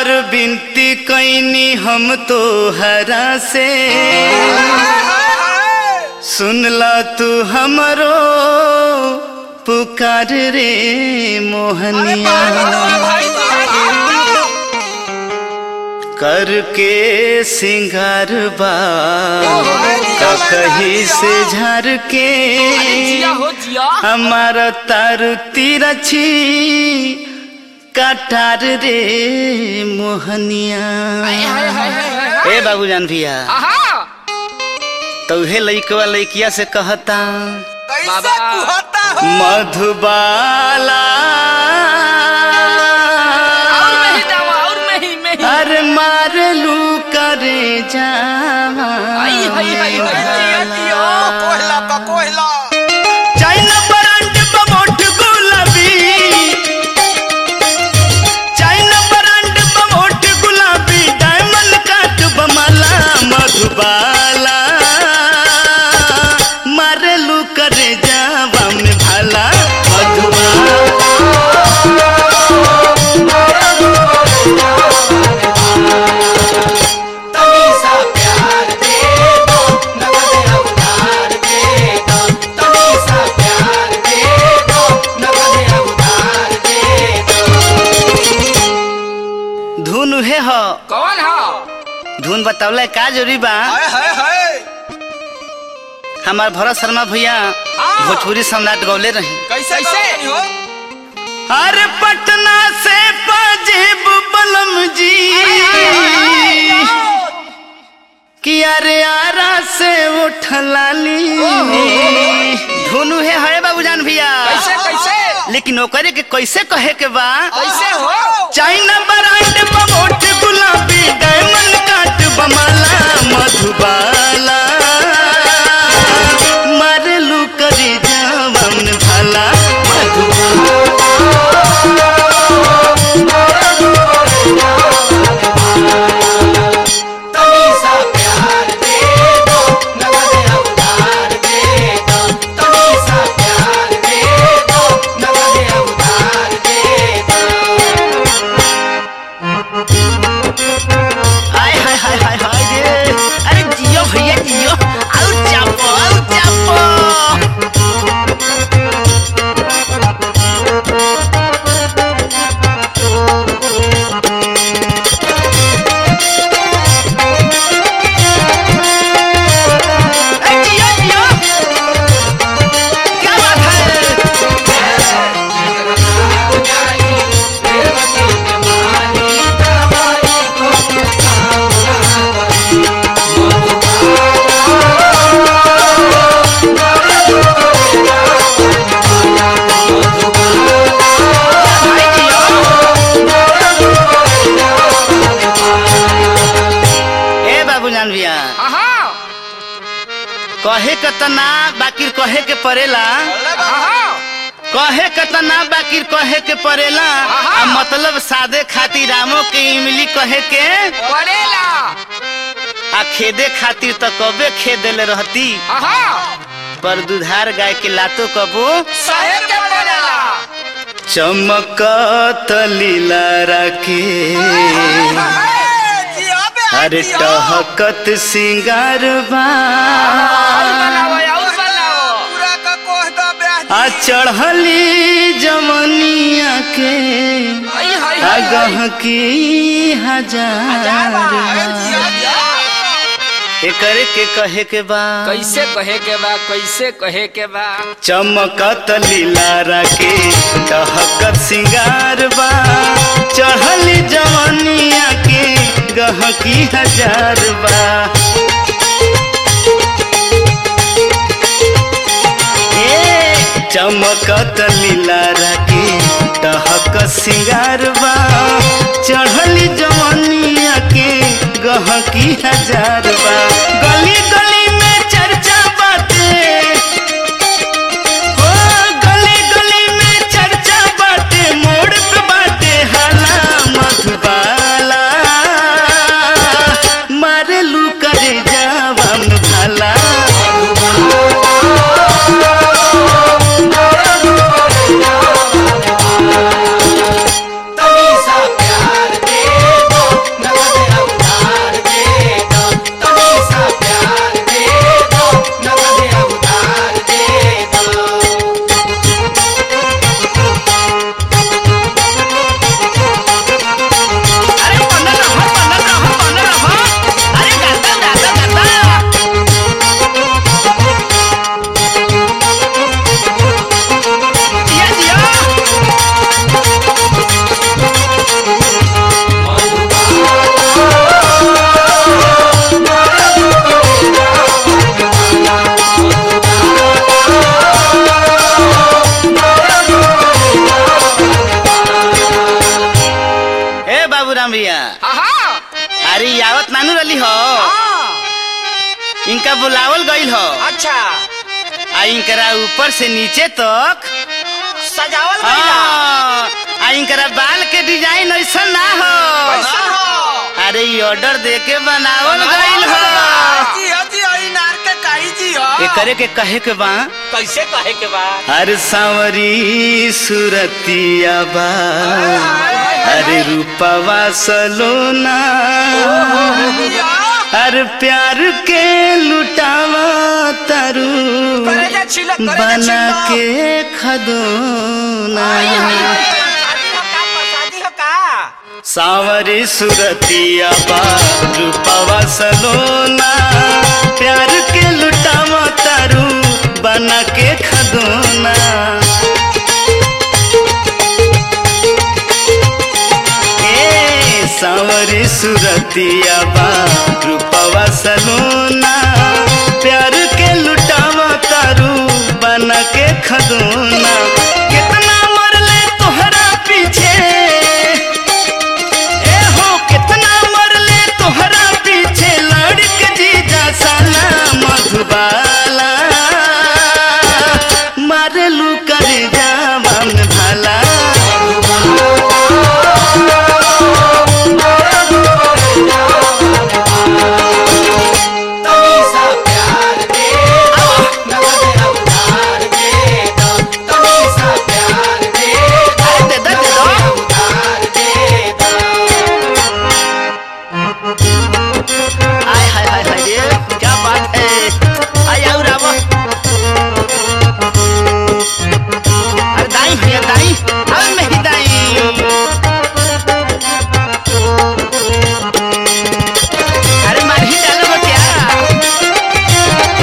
बिनती कैनी हम तो हरा से सुनला तू हमरो पुकार रे मोहनिया करके सिंगार बा कहीं से झर के जिया हो जिया हमारा तार तिरछी कटार रे मोहनिया हाय हाय हाय हाय ए बाबूजान भैया आहा तो उहे लइकवा लइकिया से कहता बाबा मधुबाला और नहीं जावा और नहीं नहीं अरे मारलू करे जावा आई हाय हाय हाय जिया चाइना ब्रांड बमोट गुलाबी चाइना ब्रांड बमोट गुलाबी डायमंड काट बमला मधुबाला मारलू करे जावा में भाला मधुबाला धुन उहे ह कौन हो धुन बतावला का जरूरी बा हमार भरत शर्मा भैया भोजपुरी सम्राट गौले रही कैसे अरे पटना से पाजेब बलम जी कि अरे आरा से उठलाली धुनु है है बाबूजान भैया कैसे कैसे लेकिन ओकरे के कैसे कहे के बा कैसे हो चाइना ब्रांड बमोट गुलाबी डायमंड काट बमाला मधुबाला मारलू करी जावन भाला मधुबाला हाय हाय हाय हाय हाय रे अरे जियो भैया जियो आउ चापो आउ चापो अरे जियो जियो क्या बात है भाई जियो ए बाबू जान भैया आहा कहे के त ना बाकी कहे के पड़ेला आहा कहे के त ना बाकी कहे के पड़ेला आहा। आ मतलब सादे खातिर रामो के इमली कहे के पड़ेला आ खेदे खातिर त कबे खेद देले रहती आहा पर दुधार गाय के लातो कबो सहे के पड़ेला चमकत लीला राके अरे टहकत सिंगार बा और बनाओ और बनाओ आ चढ़ली जमनिया के हाय हाय हाय आगह की हजार एकरे के कहे के बा कैसे कहे के बा कैसे कहे के बा चमकत लीलारा के टहकत सिंगार बा चढ़ली जवनिया के गहकी हजार बा ए चमकत लीलारा के टहकत सिंगार बा चढ़ली जवनिया के गहकी हजार बा गली गली में चर्चा बाटे हो गली गली में चर्चा बाटे मोड़ पे बाटे हाला मधुबाला मारलू करे जावन भाला बाबूराम भैया हाँ अरे ई आवत नानू रली हो हाँ इनका बुलावल गईल हो अच्छा आ इनकरा ऊपर से नीचे तक सजावल हाँ, आ इनकरा बाल के डिजाइन ऐसा ना हो कैसा हो अरे ई ऑर्डर दे के बनावल गईल हो जी हो जी हो ई नार के काई जी हो एकरे के कहे के बा कैसे कहे के बा हर सांवरी सुरतिया बा अरे रूपवा सलोना हर प्यार के लुटावा तारू करेजा छिलक करेजा बना छिलक के खदोना शादी हो का शादी हो का सांवरी सुरतिया बा रूपवा सलोना प्यार के लुटावा तारू बना के खदोना ए सांवरी सुरतिया बा रूपवा सलोना प्यार के लुटावा तारू बना के खदोना कितना मरले तोहरा पीछे ए हो कितना मरले तोहरा पीछे लड़के जीजा साला मधुबाला मारलू कर जावन भाला अरे दे दो दे दो आय हाय हाय हाय रे क्या बात है आय आओ रावो अरे दाई भैया दाई अब मैं ही दाई अरे मार ही डालो वो क्या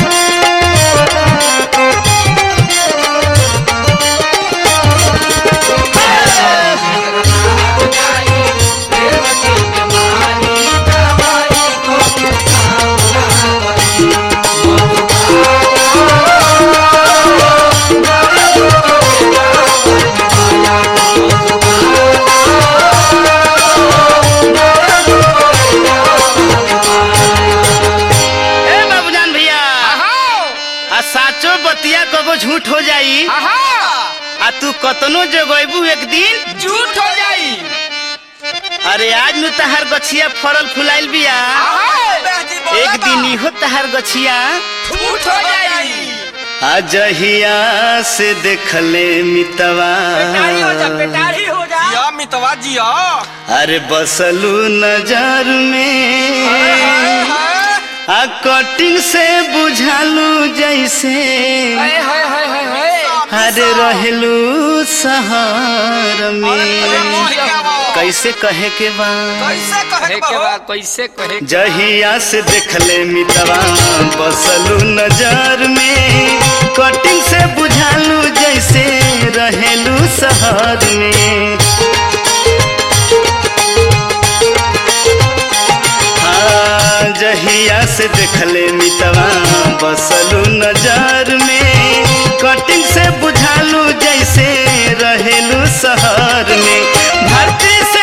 ए बाबूजान भैया आ साचो बतिया कबो झूठ हो जाई आ तू कतनो जगैबू एक दिन झूठ हो जाई अरे आज नु तहार गछिया फरल फुलाइल बिया एक दिन इहो तहार गछिया झूठ हो जाई अजहिया से देखले मितवा पेटारी हो जा पेटारी हो जा जिया मितवा जिया अरे बसलू नजर में आ कटिंग से बुझालू जैसे हाय हाय हाय हाय हाय अरे रहलू शहर में कैसे कहे के बा कैसे कहे के बा कैसे कहे जहिया से देखले मितवा बसलू नजर में कटिंग से बुझालू जैसे रहेलू शहर में हाँ, जहिया से देखले मितवा बसलू नजर में कटिंग से बुझालू जैसे रहेलू शहर में भारतीय